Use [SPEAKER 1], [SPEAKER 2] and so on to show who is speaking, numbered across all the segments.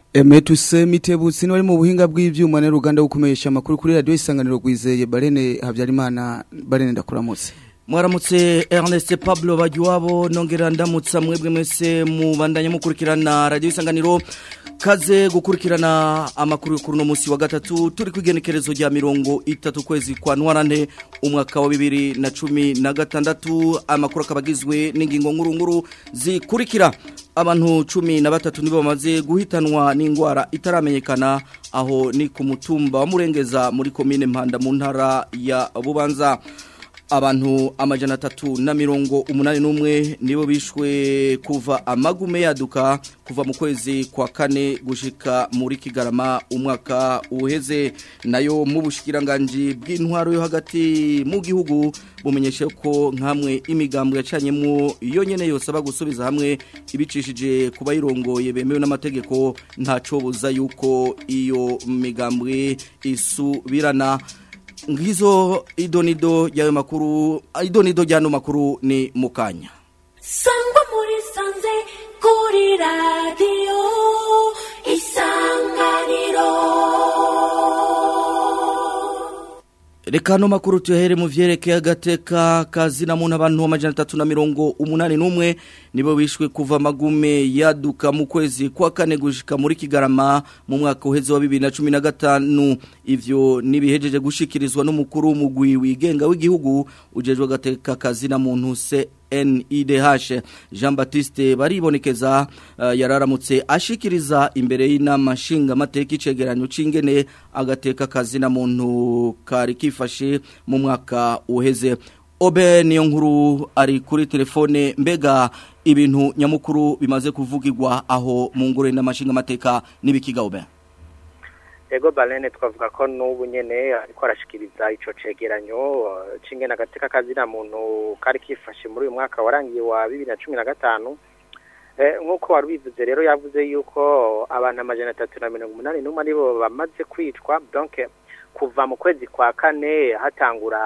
[SPEAKER 1] Emetuse mitebutsi ni wari mu buhinga bw'ivyuma ne ruganda gukomesha amakuru kuri radio isanganiro gwizeye Barene Habyarimana Barene ndakuramutse
[SPEAKER 2] Mwaramutse Ernest Pablo Bagiwabo nongera ndamutsa mwebwe mwese mu bandanye mukurikirana radio isanganiro kaze gukurikirana amakuru kuri no musi wa gatatu turi kwigenekerezo rya mirongo itatu kwezi kwa ntwarante umwaka wa bibiri na cumi na gatandatu amakuru akabagizwe n'ingingo nkuru nkuru zikurikira abantu cumi na batatu nibo bamaze guhitanwa n'indwara itaramenyekana aho ni ku mutumba wa murengeza muri komine mpanda mu ntara ya bubanza abantu amajana atatu na mirongo umunani n'umwe nibo bishwe kuva amagume yaduka kuva mu kwezi kwa kane gushika muri kigarama umwaka uheze nayo mu bushikiranganji bw'intwaro yo hagati mu gihugu bumenyeshe ko nkamwe imigambwe yacanyemo iyo nyene yose aba gusubiza hamwe ibicishije kuba yirongoye bemewe n'amategeko ntaco buza yuko iyo migambwe isubirana ngizo idonido yayo makuru idonido jano makuru ni mukanya
[SPEAKER 3] sangwa muri sanze kuri radio isanganiro
[SPEAKER 2] Reka no makuru tuyahere mu vyerekeye agateka kazina muntu abantu amajana atatu na mirongo umunani n'umwe nibo bishwe kuva magume yaduka mu kwezi kwa kane gushika muri Kigarama mu mwaka uheze wa 2015 ivyo nibihejeje gushikirizwa n'umukuru w'umugwi wigenga w'igihugu ujejwe agateka kazina muntu se NIDH Jean Baptiste baribonekeza uh, yararamutse ashikiriza imbere y'inama nshinga mateka icegeranyo cingene agateka kazina muntu kari kifashe mu mwaka uheze Obe niyo nkuru ari kuri telefone mbega ibintu nyamukuru bimaze kuvugirwa aho mu ngore n'amashinga mateka nibikiga Obe
[SPEAKER 4] Ego balene twavuga ko n'ubu nyene ariko arashikiriza ico cegeranyo cingena agateka kazina muntu kari kifashe muri uyu mwaka warangiye wa 2015 eh nkuko warubivuze rero yavuze yuko abantu amajana 380 n'umwe aribo bamaze kwicwa donc kuva mu kwezi kwa kane hatangura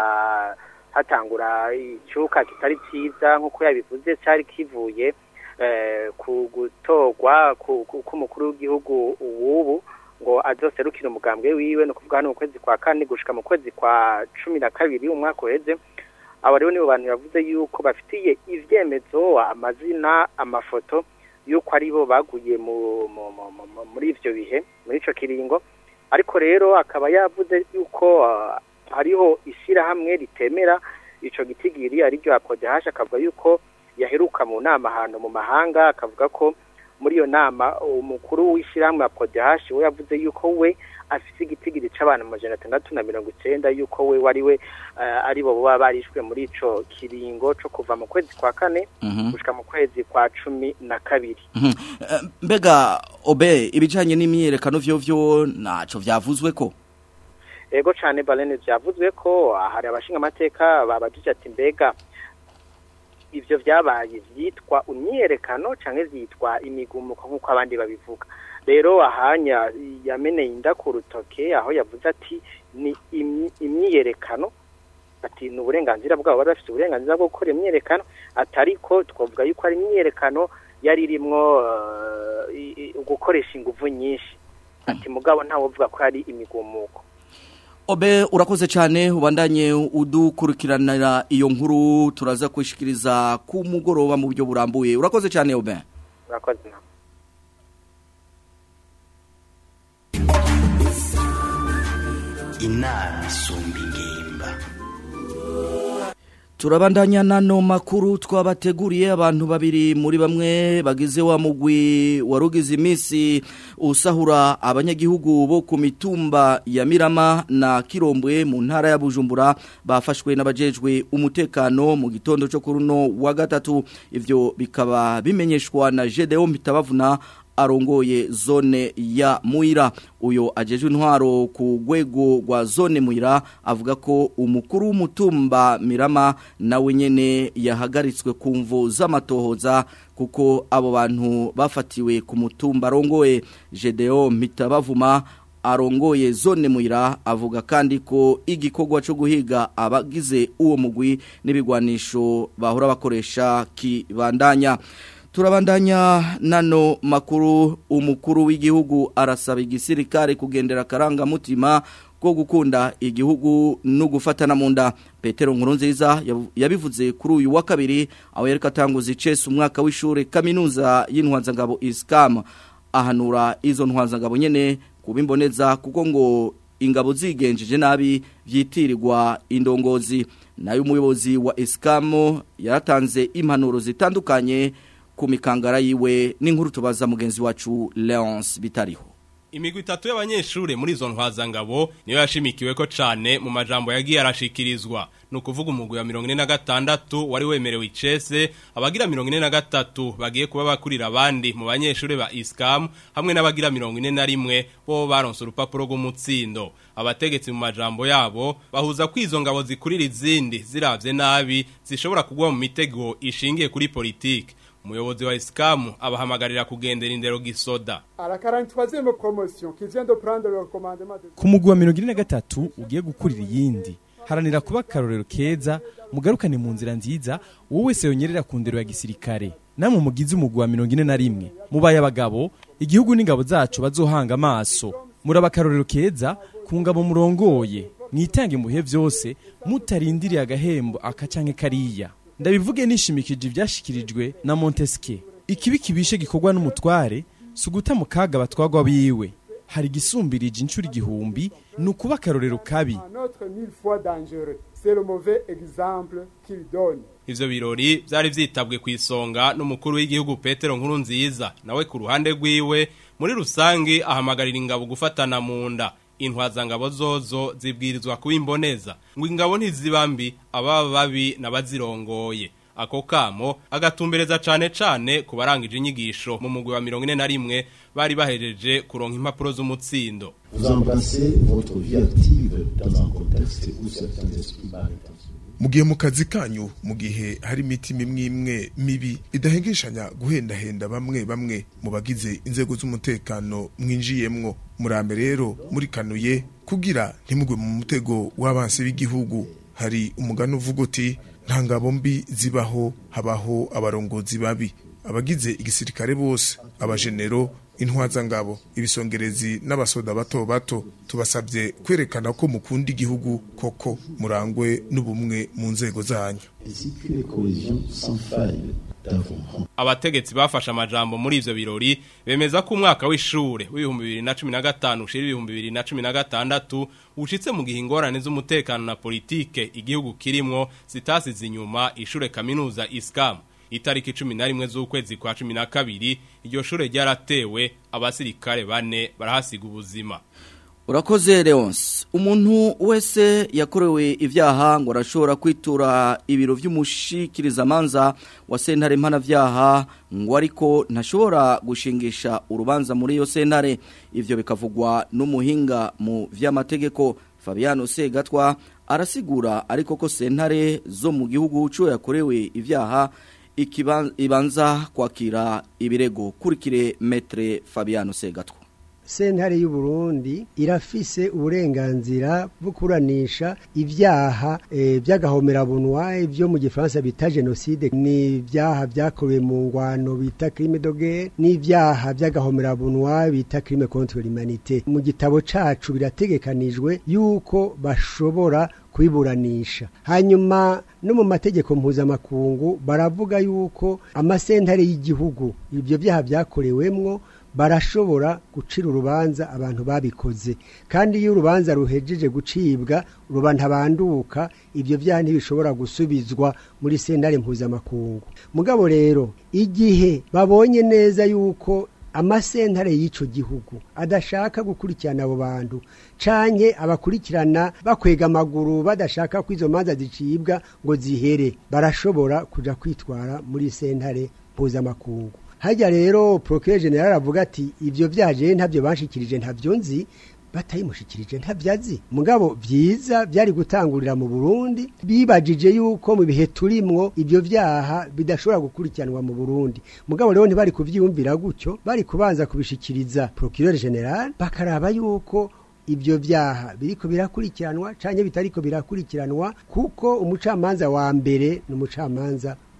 [SPEAKER 4] hatangura icyuka kitari cyiza nkuko yabivuze cyari kivuye eh ku gutorwa k'umukuru w'igihugu ubu ngo azoserukira umugambwe wiwe no kuvuga hano mu kwezi kwa kane gushika mu kwezi kwa cumi na kabiri umwaka uheze abo rero nibo bantu yavuze yuko bafitiye ivyemezo amazina amafoto yuko aribo baguye mu, mu, mu, mu, muri ivyo bihe muri ico kiringo ariko rero akaba yavuze yuko uh, hariho ishirahamwe ritemera ico gitigiri ariryo apodehasha akavuga yuko yaheruka mu nama ahantu mu mahanga akavuga ko muri iyo nama umukuru w'ishyirahamwe apodehashi we yavuze yuko we afite igitigiri c'abantu amajana atandatu na mirongo icenda yuko we wari we ari bo baba barishwe muri ico kiringo co kuva mu kwezi kwa kane gushika mu kwezi kwa cumi na kabiri
[SPEAKER 2] mbega obe ibijanye n'imyiyerekano vyovyo naco vyavuzwe ko
[SPEAKER 4] ego cane balene vyavuzwe ko hari abashinga amateka babajije ati mbega ivyo vyabaye vyitwa imyiyerekano canke vyitwa imigumuko nk'uko abandi babivuga rero ahanya yameneye inda ku rutoke aho yavuze ati ni imyiyerekano ati ni uburenganzira bwabo bari bafite uburenganzira bwo gukora imyiyerekano atariko twavuga yuko ari imyiyerekano yari irimwo gukoresha inguvu nyinshi ati mugabo ntawe uvuga ko ari imigumuko
[SPEAKER 2] Obe urakoze cyane ubandanye udukurikiranira iyo nkuru turaza kwishikiriza ku mugoroba mu buryo burambuye urakoze cyane Obe
[SPEAKER 4] urakoze
[SPEAKER 5] inama isumba ingimba
[SPEAKER 2] turabandanya nano makuru twabateguriye abantu babiri muri bamwe bagize wa mugwi warugize iminsi usahura abanyagihugu bo ku mitumba ya Mirama na Kirombwe mu ntara ya Bujumbura bafashwe n'abajejwe umutekano mu gitondo cyo kuruno wa gatatu ivyo bikaba bimenyeshwa na Gedeo Mitabavuna arongoye zone ya Muira uyo ajejwe intwaro ku rwego rwa zone Muira avuga ko umukuru w'umutumba Mirama nawe nyene yahagaritswe ku mvo z'amatohoza kuko abo bantu bafatiwe ku mutumba arongoye Gedeo Mitabavuma arongoye zone muira avuga kandi ko igikorwa cyo guhiga abagize uwo mugwi n'ibigwanisho bahora bakoresha kibandanya turabandanya nano makuru umukuru w'igihugu arasaba igisirikare kugendera karangamutima ko gukunda igihugu no gufatana mu nda Petero Nkurunziza yabu- yabivuze kuri uyu wa kabiri aho yereka atanguza icese umwaka w'ishure kaminuza y'intwanzangabo ISCAM ahanura izo ntwanzangabo nyene kubimboneza kuko ngo ingabo zigenjeje nabi vyitirirwa indongozi nayo umuyobozi wa ISCAM yaratanze impanuro zitandukanye ku mikangara yiwe n'inkuru tubaza mugenzi wacu Leonce Bitariho
[SPEAKER 6] Imigwi itatu y'abanyeshure muri izo ntwazangabo niyo yashimikiwe ko cane mu majambo yagiye arashikirizwa ni ukuvuga umugwi wa mirongo ine na gatandatu wari wemerewe icese abagira mirongo ine na gatatu bagiye kuba bakurira abandi mu banyeshure ba isikamu hamwe n'abagira mirongo ine na rimwe bo baronse urupapuro rw'umutsindo abategetsi mu majambo yabo bahuza ko izo ngabo zikurira izindi ziravye nabi zishobora kugwa mu mitego ishingiye kuri politike umuyobozi wa isikamu abahamagarira kugendera indero gisoda
[SPEAKER 7] À la 43e promotion qui vient de prendre le commandement de...
[SPEAKER 8] ku mugwi wa mirongo ine na gatatu ugiye gukurira iyindi haranira kuba akarorero keza mugarukane mu nzira nziza uwo wese yonyerera ku ndero ya gisirikare namwe mugize umugwi wa mirongo ine na rimwe mubaye abagabo igihugu n'ingabo zacu bazohanga amaso muraba akarorero keza ku ngabo murongoye mwitange mu bihe vyose mutarindiriye agahembo aka canke kariya ndabivuge nishimikije ivyashikirijwe na Montesquieu ikibi kibishe gikorwa n'umutware si uguta mu kaga abatwagwa biwe hari igisumbirije inshuro igihumbi ni ukuba akarorero kabi
[SPEAKER 7] Un autre mille fois dangereux. C'est le mauvais exemple qu'il donne.
[SPEAKER 6] Ivyo birori vyari vyitabwe ku isonga n'umukuru w'igihugu Petero Nkuru nziza nawe ku ruhande rwiwe muri rusangi ahamagarira ingabo gufatana mu nda intwazangabo zozo zibwirizwa kuba imboneza ngo ingabo ntizibambi ababa babi n'abazirongoye ako kamo agatumbereza cane cane ku barangije inyigisho mu mugwi wa mirongo ine na rimwe bari bahejeje kuronka impapuro z'umutsindo
[SPEAKER 5] Vous embrassez votre vie active dans un contexte où certains esprits mal intentionnés
[SPEAKER 9] mu gihe mu kazi kanyu mu gihe hari imitima imwe imwe mibi idahengeshanya guhendahenda bamwe bamwe mu bagize inzego z'umutekano mwinjiyemwo murambe rero murikanuye kugira ntimugwe mu mutego w'abansi b'igihugu hari umugani uvuga uti nta ngabo mbi zibaho habaho abarongozi babi abagize igisirikare bose abajenero intwazangabo ibisongerezi n'abasoda bato bato tubasabye kwerekana ko mukunda igihugu koko murangwe n'ubumwe mu nzego zanyu
[SPEAKER 5] ainsi qu'une cohésion sans faille dans vos rangs.
[SPEAKER 6] abategetsi bafashe amajambo muri ivyo birori bemeza ko umwaka w'ishure w'ibihumbi bibiri na cumi na gatanu ushira ibihumbi bibiri na cumi na gatandatu ushitse mu gihe ingorane z'umutekano na politike igihugu kirimwo zitasize inyuma ishure kaminuza iskamu itariki cumi na rimwe z'ukwezi kwa cumi na kabiri iryo shure ryaratewe abasirikare bane barahasiga ubuzima
[SPEAKER 2] Urakoze Leonce umuntu wese yakorewe ivyaha ngo arashobora kwitura ibiro vy'umushikiriza manza wa sentare mpanavyaha ngo ariko ntashobora gushingisha urubanza muri iyo sentare ivyo bikavugwa n'umuhinga mu vy'amategeko Fabiano Segatwa arasigura ariko ko sentare zo mu gihugu cyo yakorewe ivyaha ikiban- ibanza kwakira ibirego kurikire metre Fabiano Segatwa
[SPEAKER 10] sentare y'u Burundi irafise uburenganzira bwo kuranisha ivyaha e, by'agahomerabunwa ibyo mu gifaransa bita genocide ni ibyaha byakorewe mu ngwano bita crime de guerre n'ivyaha by'agahomerabunwa bita crime contre l'humanité mu gitabo cacu birategekanijwe yuko bashobora kwiburanisha hanyuma no mu mategeko mpuzamakungu baravuga yuko amasentare y'igihugu ibyo byaha byakorewemwo barashobora gucira urubanza abantu babikoze kandi iyo urubanza ruhejeje gucibwa ruba ntabanduka ibyo byaha ntibishobora gusubizwa muri sentare mpuzamakungu mugabo rero igihe babonye neza yuko amasentare y'ico gihugu adashaka gukurikirana abo bantu canke abakurikirana bakwega amaguru badashaka ko izo manza zicibwa ngo zihere barashobora kuja kwitwara muri sentare mpuzamakungu hajya rero procureur general avuga ati ivyo vyaje ntabyo banshikirije ntabyo nzi batayimushikirije ntabyazi mugabo vyiza byari gutangurira mu Burundi bibajije yuko mu bihe turimwo ibyo vyaha bidashobora gukurikiranwa mu Burundi mugabo rero ntibari kuvyiyumvira gutyo bari kubanza kubishikiriza procureur general bakaraba yuko ibyo vyaha biriko birakurikiranwa canke bitariko birakurikiranwa kuko umucamanza wa mbere n'umucamanza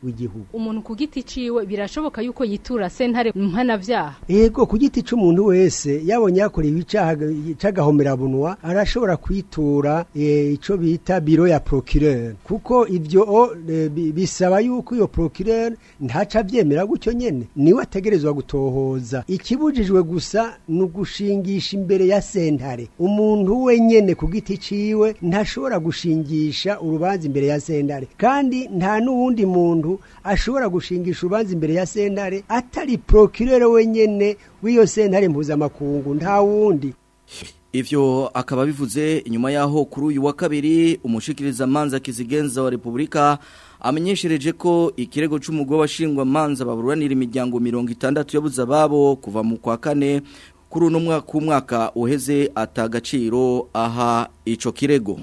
[SPEAKER 10] w'igihugu
[SPEAKER 11] umuntu ku giti ciwe birashoboka yuko yitura sentare mpanavyaha
[SPEAKER 10] Ego ku giti c'umuntu wese yabonye yakorewe icaha c'agahomerabunwa arashobora kwitura eh, ico bita biro ya procureur kuko ivyo o, eh, bi- bisaba yuko iyo procureur ntaca avyemera gutyo nyene niwe ategerezwa gutohoza ikibujijwe gusa ni ugushingisha imbere ya sentare umuntu we nyene ku giti ciwe ntashobora gushingisha urubanza imbere ya sentare kandi nta n'uwundi muntu ashobora gushingisha urubanza imbere ya sentare atari procureur wenyene w'iyo sentare mpuzamakungu nta wundi
[SPEAKER 2] Ivyo akaba bivuze inyuma yaho kuri uyu wa kabiri umushikiriza manza kizigenza wa Republika amenyeshereje ko ikirego c'umugwa washingwa manza baburanira imiryango 60 yabuze ababo kuva mu kwa kane kuri uno mwaka umwaka uheze atagaciro aha ico kirego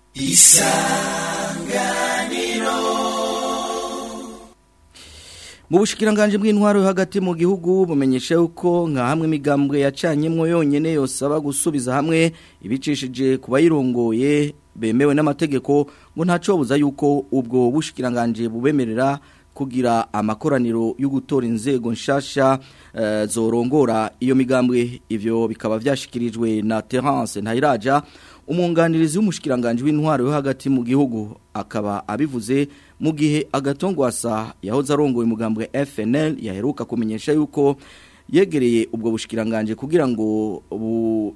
[SPEAKER 2] Mu bushikiranganje bw'intwaro yo hagati mu gihugu bumenyesha yuko nka hamwe imigambwe yacanyemwo yonyene yosaba gusubiza hamwe ibicishije ku bayirongoye bemewe n'amategeko ngo ntacobuza yuko ubwo bushikiranganje bubemerera kugira amakoraniro yo gutora inzego nshasha uh, zorongora iyo migambwe ivyo bikaba vyashikirijwe na Terence Ntayiraja umunganirizi w'umushikiranganje w'intwaro yo hagati mu gihugu akaba abivuze mu gihe agatongwasa yahoze arongoye umugambwe FNL yaheruka kumenyesha yuko yegereye ubwo bushikiranganje kugira ngo bu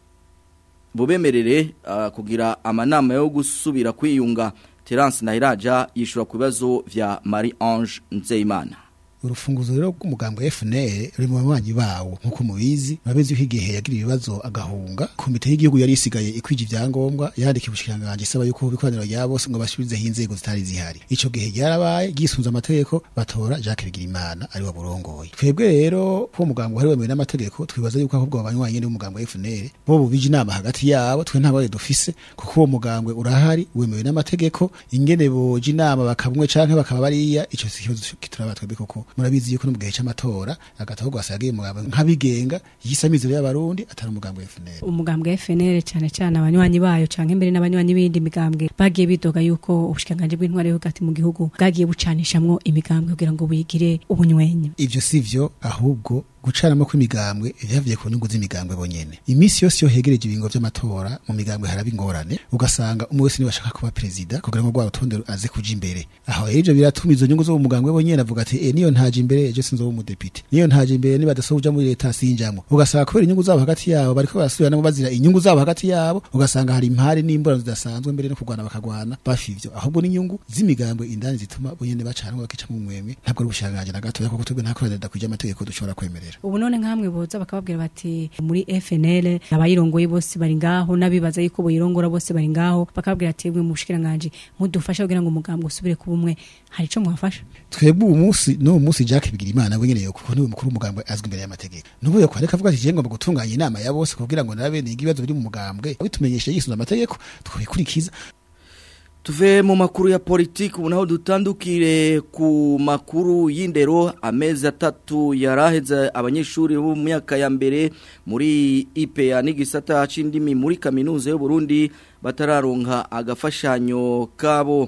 [SPEAKER 2] bubemerere uh, kugira amanama yo gusubira kwiyunga Terence Nairaja yishura ku bibazo vya Marie Ange Nzeyimana
[SPEAKER 12] urufunguzo rero rw'umugambwe FNL ruri mu banywanyi bawo nkuko mubizi urabizi ko igihe yagira ibibazo agahunga komite y'igihugu yari isigaye ikwije ivyangombwa yandika ubushikiranganje isaba yuko bikoraniro rya bose ngo basubize inzego zitari zihari ico gihe ryarabaye gisunza amategeko batora Jacques Bigirimana ari waburongoye twebwe rero ko umugambwe hari wemewe n'amategeko twibaza yuko ahubwo abanywanyi n'umugambwe FNL bo bubije inama hagati yabo twe ntabwo dufise kuko uwo mugambwe urahari wemewe n'amategeko ingene boje inama bakabumwe canke bakaba bariya ico kibazo kituraba twebwe koko murabizi yuko no mu gihe c'amatora agataho gwasagiye mugabo nk'abigenga yisamizo y'abarundi atari umugambwe FNL
[SPEAKER 13] umugambwe FNL cyane cyane abanywanyi bayo canke mbere n'abanywanyi bindi migambwe bagiye bidoga yuko ubushikanganje bw'intware yo hagati mu gihugu bwagiye bucanishamwo imigambwe kugira ngo buyigire ubunywenye
[SPEAKER 12] ivyo sivyo ahubwo gucanamo kw'imigambwe vyavuye ku nyungu z'imigambwe bonyene imisi yose yo hegereje ibingo vy'amatora mu migambwe haraba ingorane ugasanga umwe wese niwe ashaka kuba perezida kugira ngo rwa rutonde aze kuja imbere aho rero ivyo biratuma izo nyungu zo mu mugambwe bonyene avuga ati eh niyo ntaje imbere ejo sinzoba umudepite niyo ntaje imbere niba dasohoja muri leta sinjamwo ugasanga kubera inyungu zabo hagati yabo bariko barasubiranamo bazira inyungu zabo hagati yabo ugasanga hari impari n'imburano zidasanzwe mbere no kurwana bakagwana bafivyo ahubwo n'inyungu z'imigambwe indani zituma bonyene bacanwa bakica mu mwemwe ntabwo ari ubushakanje na gato kuko twebwe nta koranira kuja amategeko dushobora kwemerera
[SPEAKER 13] ubu none nkamwe boza bakababwira bati muri FNL abayirongoye bose bari ngaho nabibaza yuko boyirongora bose bari ngaho bakababwira ati mwe mushikiranganje mudufasha kugira ngo umugambwe usubire kuba umwe hari ico mwafasha
[SPEAKER 12] twebwe uwo munsi no munsi Jacques Bigirimana we nyene kuko niwe mukuru w'umugambwe azwi imbere y'amategeko nubu yo kwareka avuga ati je ngomba gutunganya inama ya bose kugira ngo narabe ibibazo biri mu mugambwe bitumenyesha yisunza amategeko twabikurikiza
[SPEAKER 2] Tuve mu makuru ya politiki ubu naho dutandukire ku makuru y'indero amezi atatu yaraheze abanyeshuri bo mu myaka ya mbere muri IPA n'igisata c'indimi muri kaminuza y'u Burundi batararonka agafashanyo kabo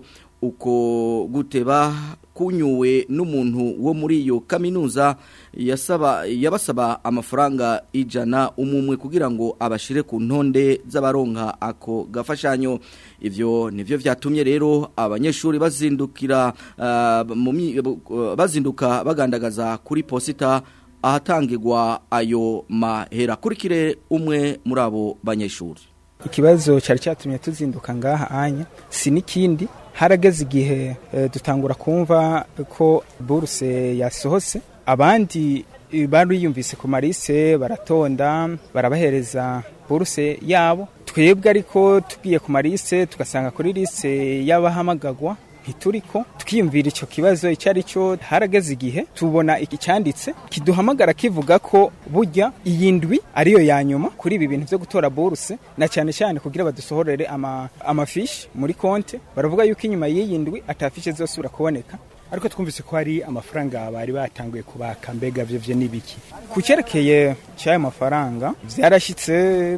[SPEAKER 2] uko guteba kunyuwe n'umuntu wo muri iyo kaminuza yasaba yabasaba amafaranga ijana umumwe kugira ngo abashire ku ntonde z'abaronka ako gafashanyo ivyo nivyo vyatumye rero abanyeshuri bazindukira uh, uh, bazinduka bagandagaza kuri posita ahatangirwa ayo mahera kurikire umwe muri abo banyeshuri
[SPEAKER 14] ikibazo cyari cyatumye tuzinduka ngaha anya si n'ikindi harageze igihe e, dutangura kumva ko buruse yasohotse abandi bariyumvise ku marise baratonda barabahereza buruse yabo twebwe ariko tugiye ku marise tugasanga kuri lise y'abahamagagwa ntituriko twiyumvira icyo kibazo icyo ari cyo harageze igihe tubona icyanditse kiduhamagara kivuga ko burya iyi ndwi ariyo ya nyuma kuri ibi bintu byo gutora buruse na cyane cyane kugira badusohorere amafishi muri konte baravuga yuko inyuma y'iyi ndwi atafishe zosubira kuboneka
[SPEAKER 15] ariko twumvise ko hari amafaranga bari batanguye kubaka mbega byo byo n'ibiki
[SPEAKER 14] ku cyerekeye cy'ayo mafaranga byarashyitse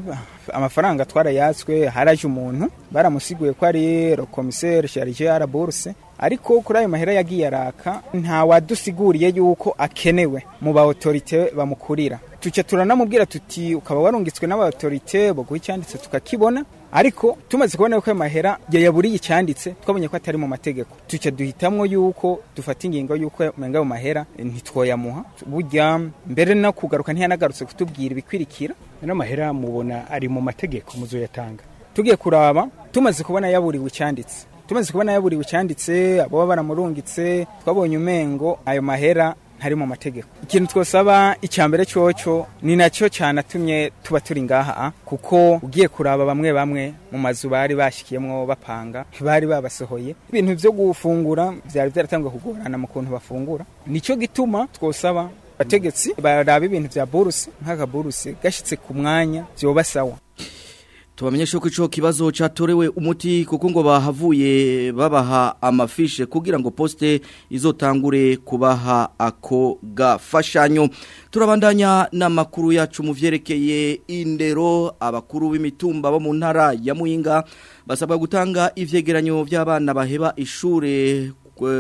[SPEAKER 14] amafaranga twarayatswe haraje umuntu baramusiguye ko ari rokomiseri charge ya bourse ariko kuri ayo mahera yagiye araka nta wadusiguriye yuko akenewe mu ba autorite bamukurira tuce turanamubwira tuti ukaba warungitswe n'aba autorite boguha icyanditse tukakibona ariko tumaze kubona ko ayo mahera yayaburiye icyanditse twabonye ko atari mu mategeko tuce duhitamwo yuko dufata ingingo yuko umenga ayo mahera ntitwoyamuha burya mbere no kugaruka ntiyanagarutse kutubwira ibikwirikira
[SPEAKER 15] ano mahera mubona ari mu mategeko muzoyatanga
[SPEAKER 14] tugiye kuraba tumaze kubona yaburiwe icyanditse tumaze kubona yaburiwe icyanditse abo baba baramurungitse twabonye umengo ayo mahera ntari mu mategeko ikintu twosaba icya mbere cyoco ni nacyo cyanatumye tuba turi ngaha kuko ugiye kuraba bamwe bamwe mu mazu bari bashikiyemwo bapanga bari babasohoye ibintu byo gufungura byari byaratangiye kugorana mu kuntu bafungura nicyo gituma twosaba abategetsi baraba ibintu bya buruse nk'aka buruse gashyitse ku mwanya byoba sawa
[SPEAKER 2] tubamenyeshe ko ico kibazo catorewe umuti kuko ngo bahavuye babaha amafishe kugira ngo poste izotangure kubaha ako gafashanyo turabandanya n'amakuru yacu mu vyerekeye indero abakuru b'imitumba bo mu ntara ya Muyinga basabwa gutanga ivyegeranyo vy'abana baheba ishure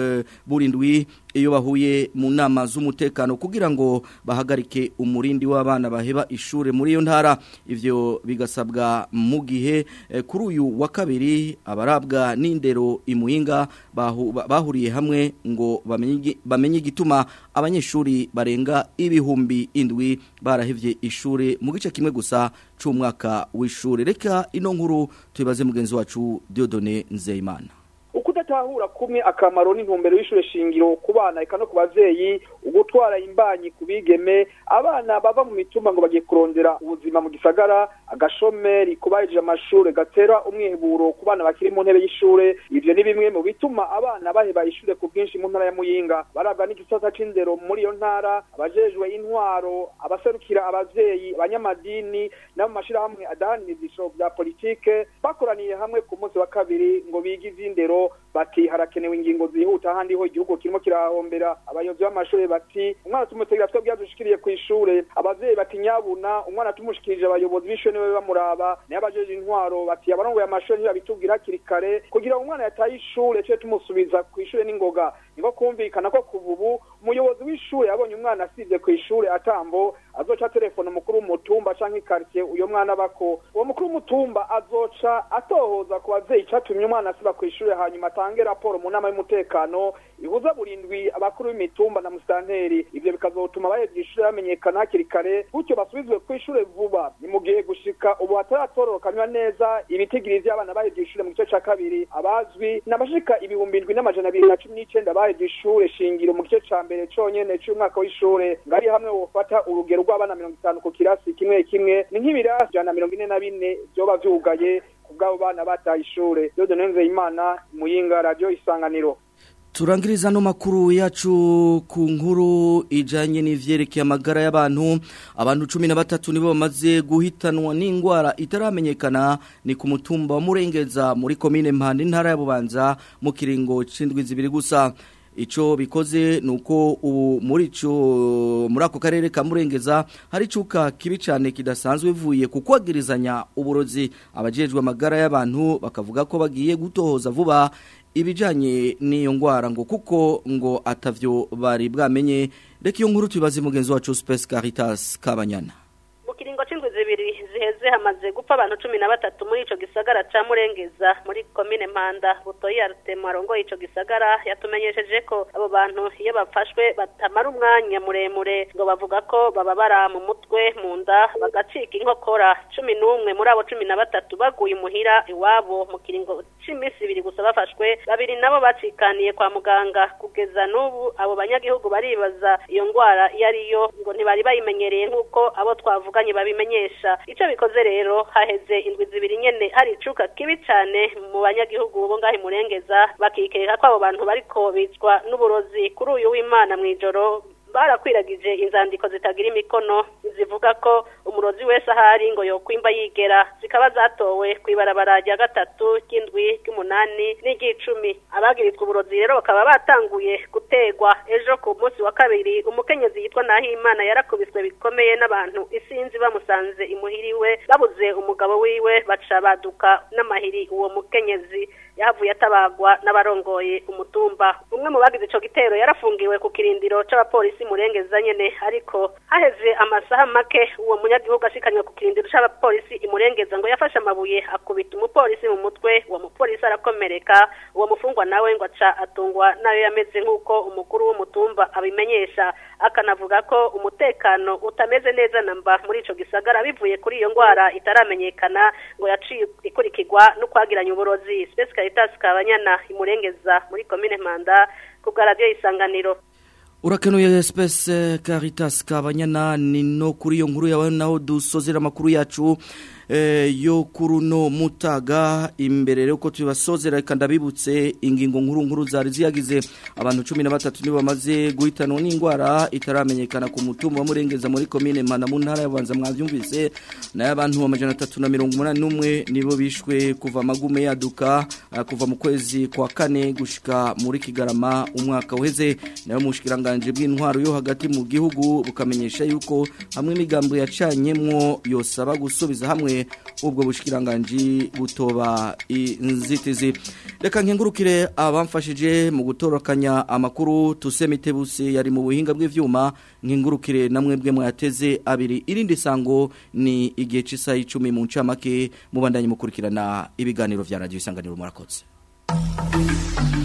[SPEAKER 2] burindwi iyo bahuye mu nama z'umutekano kugira ngo bahagarike umurindi w'abana baheba ishure muri iyo ntara ivyo bigasabwa mu gihe kuri uyu wa kabiri abarabwa n'indero imuhinga bahuriye hamwe ngo bamenye igituma abanyeshuri barenga ibihumbi indwi barahevye ishure mu gice kimwe gusa c'umwaka w'ishure reka ino nkuru tubibaze mugenzi wacu Diodone Nzeyimana
[SPEAKER 16] ukudatahura kumwe akamaro n'intumbero y'ishure shingiro ku bana eka no ku bavyeyi ugutwara imbanyi ku bigeme abana bava mu mitumba ngo bagiye kurondera ubuzima mu gisagara agashomeri kubahejeje amashure gatera umwiheburo ku bana bakiri mu ntebe y'ishure ivyo ni bimwe mu bituma abana baheba ishure ku bwinshi mu ntara ya muyinga barabwa n'igisata c'indero muri iyo ntara abajejwe intwaro abaserukira abavyeyi abanyamadini n'abo mashirahamwe adahanira ivyiciro vya politike bakoraniye hamwe ku munsi wa kabiri ngo bige ivy'indero bati harakenewe ingingo zihuta ahandi ho igihugu kirimo kirahombera abayobozi b'amashuri bati umwana tumutegera twebwe yadushikiriye ku ishure abavyeyi bati nyabuna umwana tumushikirije abayobozi b'ishure niwe bamuraba nayo abajeje intwaro bati abarongoye amashuri ntibabitubwira hakiri kare kugira ngo umwana yataye ishure cyo tumusubiza ku ishure n'ingoga niko kumvikana ko kuva ubu umuyobozi w'ishure yabonye umwana asivye ku ishure atambo azoca telefone umukuru w'umutumba canke ikaritiye uyo mwana bako uwo mukuru w'umutumba azoca atohoza ku bavyeyi icatumye umwana asiba ku ishure hanyuma atange raporo mu nama y'umutekano ihuza burindwi abakuru b'imitumba na musitanteri ivyo bikazotuma abahevye ishure bamenyekana hakiri kare gutyo basubizwe ku ishure vuba ni mu gihe gushika ubu hataratororokanywa neza ibitigiri vy'abana bahevye ishure mu gice ca kabiri abazwi n'abashika ibihumbi indwi n'amajana abiri na cumi n'icenda bahevye ishure shingiro mu gice ca mbere conyene c'umwaka w'ishure ngari hamwe wofata urugero rw'abana mirongo itanu ku kirasi kimwe kimwe ni nk'ibirasi ijana na mirongo ine na bine vyoba vyugaye ku bw'abo bana bataye ishure dodone nzeyimana muyinga radio isanganiro
[SPEAKER 2] Turangiriza no makuru yacu ku nkuru ijanye n'ivyerekeye amagara y'abantu abantu 13 nibo bamaze guhitanwa n'ingwara itaramenyekana ni ku mutumba wa Murengeza muri commune Mpande ntara ya Bubanza mu kiringo c'indwi zibiri gusa Ico bikoze nuko ubu muri ico muri ako karere ka Murengeza hari cuka kibi cyane kidasanzwe vuye kukwagirizanya uburozi abajejwe amagara y'abantu bakavuga ko bagiye gutohoza vuba ibijanye n'iyo ngwara ngo kuko ngo atavyo bari bwamenye reka iyo nkuru tubibaze mugenzi wacu Space Caritas Kabanyana
[SPEAKER 17] mu kiringo c'indwi zibiri ziheze hamaze gupfa abantu cumi na batatu muri ico gisagara ca murengeza muri komine mpanda butoyi arutema arongoye ico gisagara yatumenyesheje ko abo bantu iyo bafashwe batamara umwanya muremure ngo bavuga ko bababara mu mutwe mu nda bagacika inkokora cumi n'umwe muri abo cumi na batatu baguye imuhira iwabo mu kiringo c'iminsi ibiri gusa bafashwe babiri nabo bacikaniye kwa muganga kugeza n'ubu abo banyagihugu baribaza iyo ngwara iyo ariyo ngo ntibari bayimenyereye nk'uko abo twavuganye babimenyesha ico bikoze rero haheze indwi zibiri nyene hari icuka kibi cane mu banyagihugu bo ngaho imurengeza bakikeka ko abo bantu bariko bicwa n'uburozi kuri uyu w'imana mw'ijoro barakwiragije inzandiko zitagira imikono zivuga ko umurozi wese ahari ngo yokwimba yigera zikaba zatowe ku ibarabara rya gatatu ry'indwi ry'umunani n'iry'icumi abagirizwa uburozi rero bakaba batanguye gutegwa ejo ku munsi wa kabiri umukenyezi yitwa Nahimana yarakubiswe bikomeye n'abantu isinzi bamusanze imuhiriwe babuze umugabo wiwe baca baduka n'amahiri uwo mukenyezi yahavuye atabagwa n'abarongoye umutumba umwe mu bagize ico gitero yarafungiwe ku kirindiro c'abapolisi murengeza nyene ariko haheze amasaha make uwo munyagihugu ashikanywe ku kirindiro c'abapolisi imurengeza ngo yafashe amabuye akubita umupolisi mu mutwe uwo mupolisi arakomereka uwo mufungwa nawe ngo aca atungwa nayo yameze nk'uko umukuru w'umutumba abimenyesha akanavuga ko umutekano utameze neza namba muri ico gisagara bivuye kuri iyo ngwara itaramenyekana ngo yaciye ikurikirwa no kwagiranya uburozi Space Caritas Kabanyana imurengeza muri commune Manda ku bwa radio isanganiro
[SPEAKER 2] Urakenuye Space Caritas Kabanyana ni no kuri iyo nkuru yawe naho dusozera amakuru yacu eh, yo kuruno mutaga imbere rero ko tubasozera reka ndabibutse ingingo nkuru nkuru zari ziyagize abantu 13 nibo bamaze guhitanwa n'indwara itaramenyekana ku mutumba wa murengeza muri commune Mana mu ntara y'abanza mwavyumvise nayo abantu amajana 381 nibo bishwe kuva magume yaduka uh, kuva mu kwezi kwa kane gushika muri Kigarama umwaka uheze nayo mushikiranganje bw'intwaro yo hagati mu gihugu bukamenyesha yuko hamwe imigambo yacanyemwo yosaba gusubiza hamwe ubwo bushikiranganje butoba inzitizi reka nkengurukire abamfashije mu gutorokanya amakuru tusemitebuse yari mu buhinga bw'ivyuma nkengurukire namwe bwe mwateze abiri irindi sango ni igihe c'isa 10 mu ncamake mubandanye mukurikirana ibiganiro vya radio isanganiro murakoze